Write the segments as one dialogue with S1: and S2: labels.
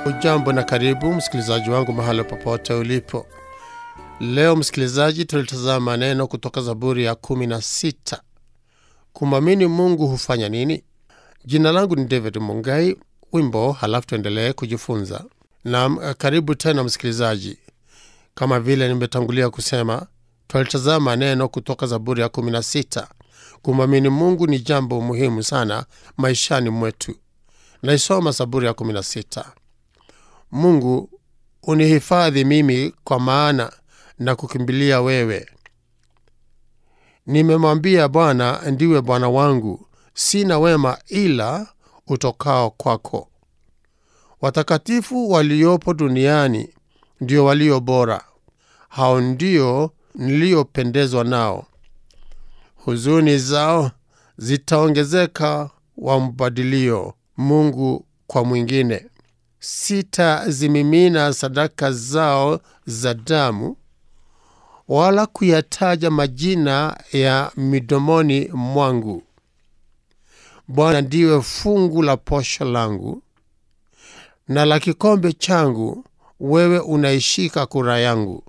S1: Ujambo na karibu msikilizaji wangu mahali popote ulipo. Leo msikilizaji, tulitazama neno kutoka Zaburi ya kumi na sita. Kumwamini Mungu hufanya nini? Jina langu ni David Mungai. Wimbo halafu tuendelee kujifunza. Naam, karibu tena msikilizaji. Kama vile nimetangulia kusema, twalitazama neno kutoka Zaburi ya kumi na sita. Kumwamini Mungu ni jambo muhimu sana maishani mwetu. Naisoma Zaburi ya kumi na sita. Mungu unihifadhi mimi, kwa maana na kukimbilia wewe. Nimemwambia Bwana, ndiwe Bwana wangu, sina wema ila utokao kwako. Watakatifu waliopo duniani ndio walio bora, hao ndio niliyopendezwa nao. Huzuni zao zitaongezeka, wambadilio Mungu kwa mwingine. Sitazimimina sadaka zao za damu, wala kuyataja majina ya midomoni mwangu. Bwana ndiwe fungu la posho langu na la kikombe changu, wewe unaishika kura yangu.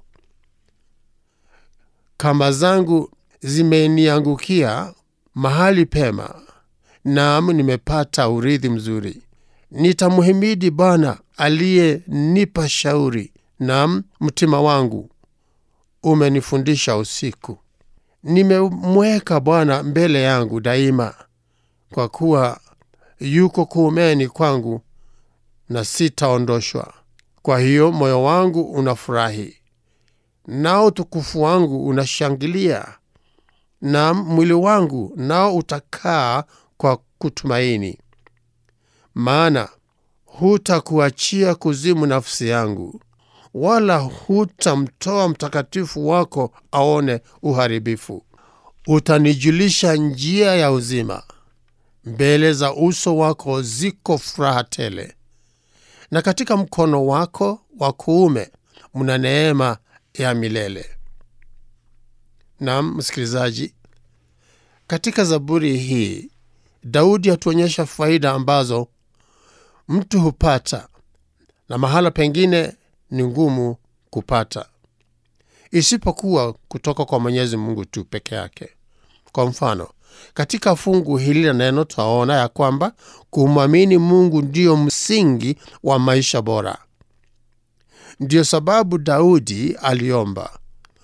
S1: Kamba zangu zimeniangukia mahali pema, naam, nimepata urithi mzuri. Nitamhimidi Bwana aliyenipa shauri, naam, mtima wangu umenifundisha usiku. Nimemweka Bwana mbele yangu daima, kwa kuwa yuko kuumeni kwangu na sitaondoshwa. Kwa hiyo moyo wangu unafurahi, nao utukufu wangu unashangilia, na mwili wangu nao utakaa kwa kutumaini. Maana hutakuachia kuzimu nafsi yangu, wala hutamtoa mtakatifu wako aone uharibifu. Utanijulisha njia ya uzima, mbele za uso wako ziko furaha tele, na katika mkono wako wa kuume mna neema ya milele. Naam, msikilizaji, katika Zaburi hii Daudi atuonyesha faida ambazo mtu hupata na mahala pengine ni ngumu kupata, isipokuwa kutoka kwa Mwenyezi Mungu tu peke yake. Kwa mfano, katika fungu hili la neno twaona ya kwamba kumwamini Mungu ndiyo msingi wa maisha bora. Ndiyo sababu Daudi aliomba,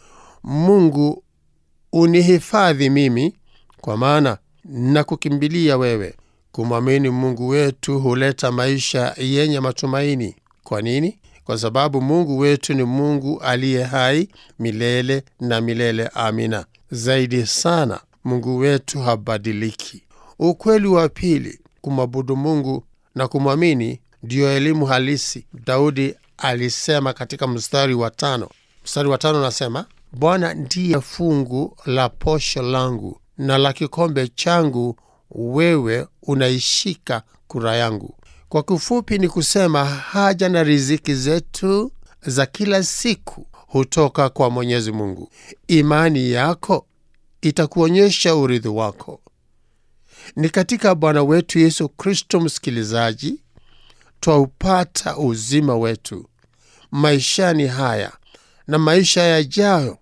S1: Mungu unihifadhi mimi, kwa maana na kukimbilia wewe. Kumwamini Mungu wetu huleta maisha yenye matumaini. Kwa nini? Kwa sababu Mungu wetu ni Mungu aliye hai milele na milele. Amina. Zaidi sana, Mungu wetu habadiliki. Ukweli wa pili, kumwabudu Mungu na kumwamini ndiyo elimu halisi. Daudi alisema katika mstari wa tano, mstari wa tano nasema, Bwana ndiye fungu la posho langu na la kikombe changu, wewe unaishika kura yangu. Kwa kifupi ni kusema haja na riziki zetu za kila siku hutoka kwa Mwenyezi Mungu. Imani yako itakuonyesha urithi wako ni katika Bwana wetu Yesu Kristo. Msikilizaji, twaupata uzima wetu maishani haya na maisha yajayo,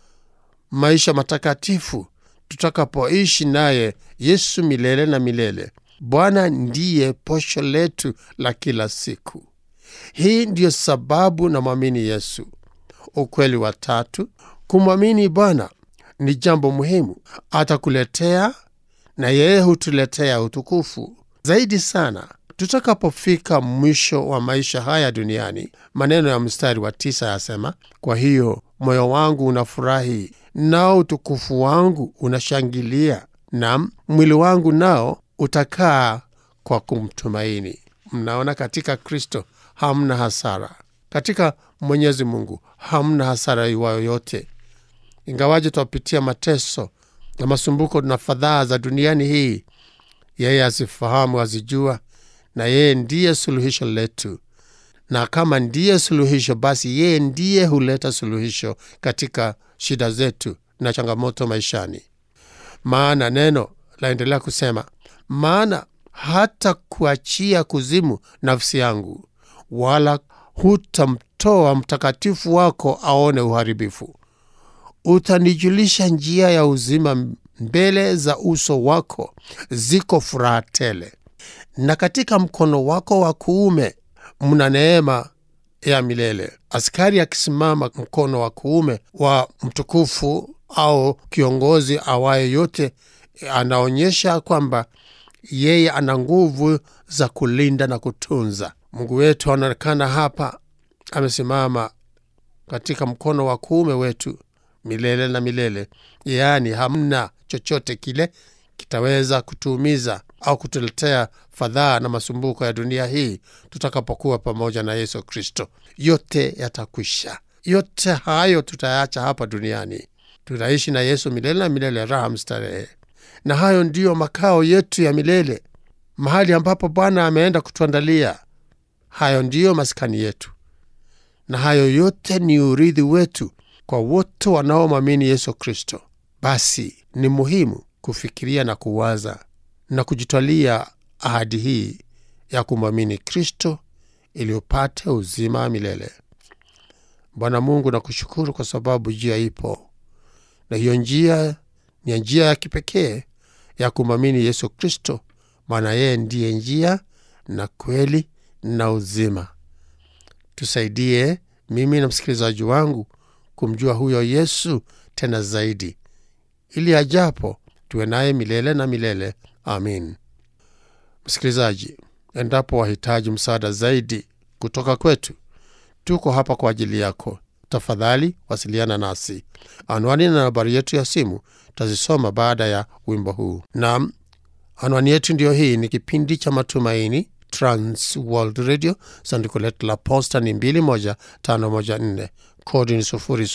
S1: maisha matakatifu tutakapoishi naye Yesu milele na milele. Bwana ndiye posho letu la kila siku. Hii ndiyo sababu na mwamini Yesu. Ukweli wa tatu, kumwamini Bwana ni jambo muhimu. Atakuletea na yeye hutuletea utukufu zaidi sana tutakapofika mwisho wa maisha haya duniani. Maneno ya mstari wa tisa yasema, kwa hiyo moyo wangu unafurahi nao utukufu wangu unashangilia, na mwili wangu nao utakaa kwa kumtumaini. Mnaona, katika Kristo hamna hasara, katika Mwenyezi Mungu hamna hasara iwayo yote. Ingawaje twapitia mateso na masumbuko na fadhaa za duniani hii, yeye azifahamu, azijua, na yeye ndiye suluhisho letu. Na kama ndiye suluhisho, basi yeye ndiye huleta suluhisho katika shida zetu na changamoto maishani. Maana neno laendelea kusema, maana hata kuachia kuzimu nafsi yangu, wala hutamtoa mtakatifu wako aone uharibifu. Utanijulisha njia ya uzima, mbele za uso wako ziko furaha tele, na katika mkono wako wa kuume mna neema ya milele. Askari akisimama mkono wa kuume wa mtukufu au kiongozi awaye yote, anaonyesha kwamba yeye ana nguvu za kulinda na kutunza. Mungu wetu anaonekana hapa amesimama katika mkono wa kuume wetu milele na milele, yaani hamna chochote kile kitaweza kutuumiza au kutuletea fadhaa na masumbuko ya dunia hii tutakapokuwa pamoja na Yesu Kristo. Yote yatakwisha, yote hayo tutayaacha hapa duniani. Tutaishi na Yesu milele na milele, raha mstarehe, na hayo ndiyo makao yetu ya milele, mahali ambapo Bwana ameenda kutuandalia. Hayo ndiyo maskani yetu, na hayo yote ni urithi wetu kwa wote wanaomwamini Yesu Kristo. Basi ni muhimu kufikiria na kuwaza na kujitwalia ahadi hii ya kumwamini Kristo ili upate uzima wa milele. Bwana Mungu, nakushukuru kwa sababu njia ipo, na hiyo njia ni njia ya kipekee ya kumwamini Yesu Kristo, maana yeye ndiye njia na kweli na uzima. Tusaidie mimi na msikilizaji wangu kumjua huyo Yesu tena zaidi, ili ajapo tuwe naye milele na milele. Amin. Msikilizaji, endapo wahitaji msaada zaidi kutoka kwetu, tuko hapa kwa ajili yako. Tafadhali wasiliana nasi. Anwani na nambari yetu ya simu tazisoma baada ya wimbo huu. Naam, anwani yetu ndiyo hii. Ni kipindi cha Matumaini, Trans World Radio. Sanduku letu la posta ni 21514 kodi ni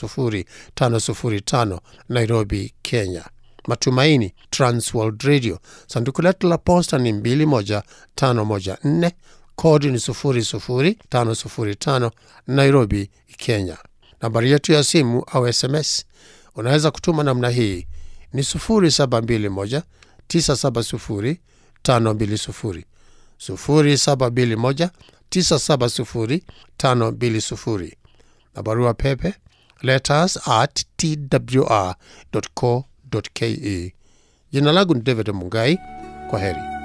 S1: 00505 Nairobi, Kenya. Matumaini Trans World Radio. Sanduku letu la posta ni 21514 kodi ni 00505 Nairobi, Kenya. Nambari yetu ya simu au SMS unaweza kutuma namna hii ni 0721 970 520 0721 970 520 na barua pepe letters at twr.co.ke. Jina langu ni David Mungai. Kwa heri.